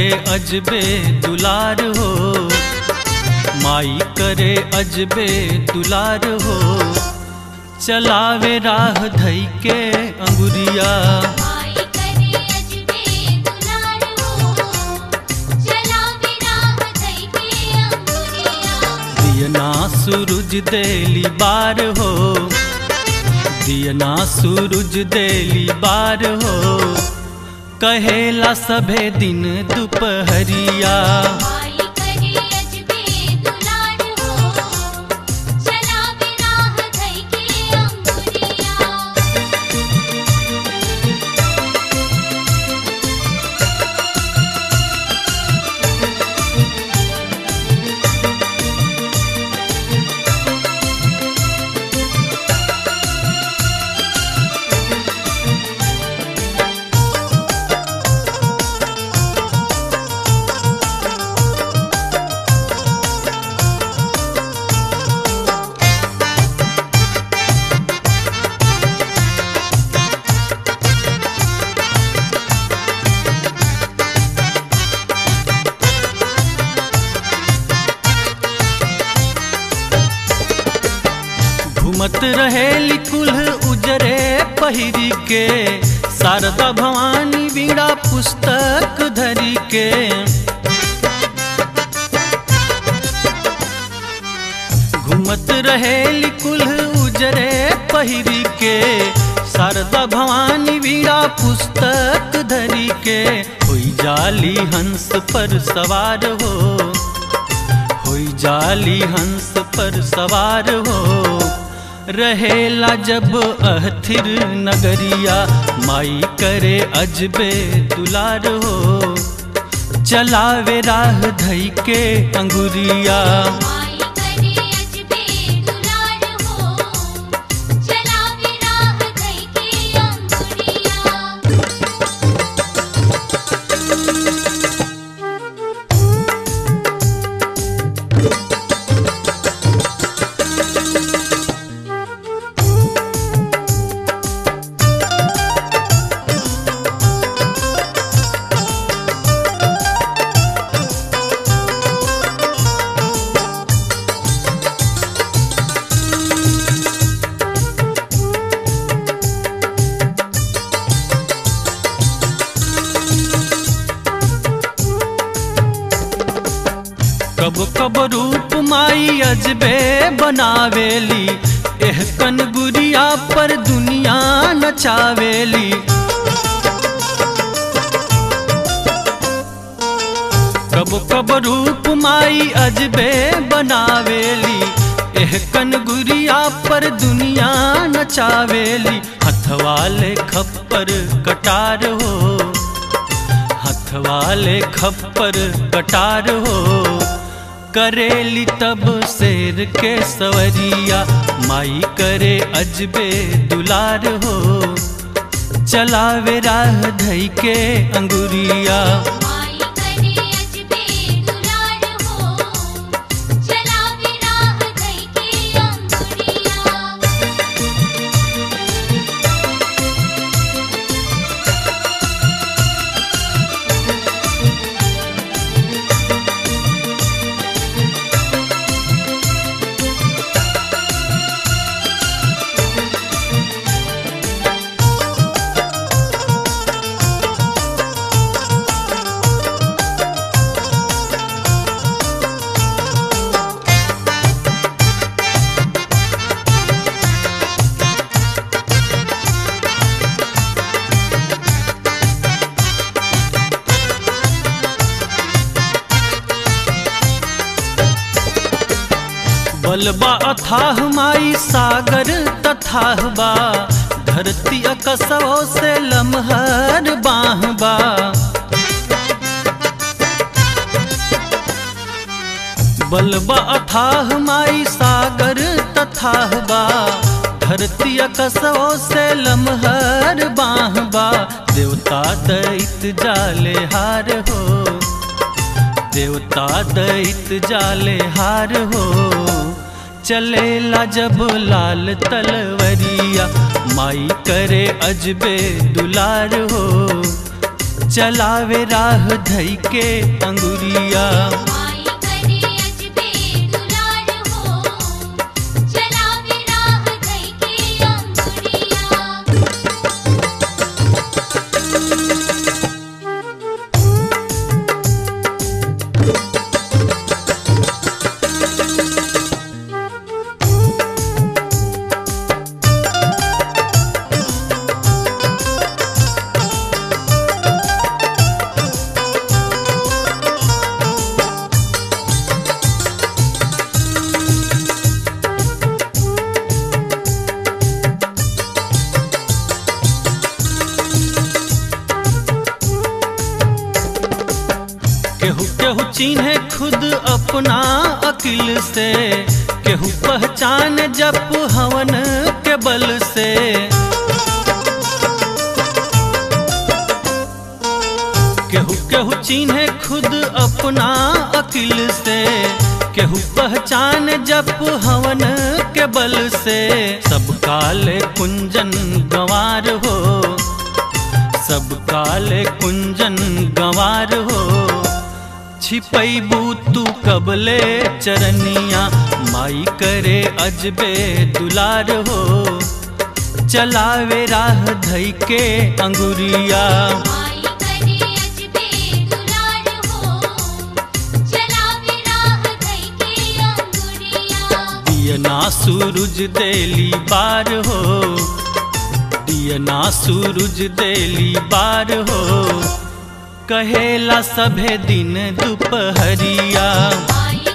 अजबे दुलार हो माई करे अजबे दुलार हो चलावे राह धई के अंगुरिया माई करे अजबे दुलार हो चलावे राह धई के अंगुरिया दियना सूरज देली बार हो दियना सूरज देली बार हो कहेला सभे दिन दुपहरिया माई करे अजबे दुलार हो चलावे राह धई के अंगुरिया घूमत रहेली कुल्ह उजरे पहिरी के शारदा भवानी बीड़ा पुस्तक धरी के घूमत रहेली कुल्ह उजरे पहिरी के शारदा भवानी बीड़ा पुस्तक धरी के होई जाली हंस पर सवार हो होई जाली हंस पर सवार हो रहेला जब अहथिर नगरिया माई करे अजबे दुलार हो चलावे राह धई के अंगुरिया माई करे अजबे दुलार हो चलावे राह धई के अंगुरिया कब कब रूप माई अजबे बनावेली एह कन गुरिया पर दुनिया नचावेली कब कब रूप माई अजबे बनावेली एह कन गुरिया पर दुनिया नचावेली हथवाले खप्पर कटार हो हथवाले खप्पर कटार हो करेली तब शेर के सवरिया माई करे अजबे दुलार हो चलावे राह धई के अंगुरिया माई करे अजबे दुलार हो चलावे राह धई के अंगुरिया बलबा अथाह माई सागर तथाह बा धरती अकसवो से लमहर बाहबा बलबा अथाह माई सागर तथाह बा धरती अकसवो से लमहर बाहबा देवता दैत जाले हार हो देवता दैत जाले हार हो चलेला जब लाल तलवरिया माई करे अजबे दुलार हो चलावे राह धई के अंगुरिया माई करे अजबे दुलार हो चलावे राह धई के अंगुरिया केहू केहू चिन्हे खुद अपना अकिल से केहू पहचान जप हवन के बल से केहू केहू चिन्हे खुद अपना अकिल से केहू पहचान जप हवन के बल से सब काले कुंजन गंवार हो सब काले कुंजन गंवार हो छिपैबू तू कबले चरनिया माई करे अजबे दुलार हो चलावे राह धई के अंगुरिया माई करे अजबे दुलार हो चलावे राह धई के अंगुरिया दियना सूरज देली बार हो दियना सूरज देली बार हो कहेला सभे दिन दुपहरिया माई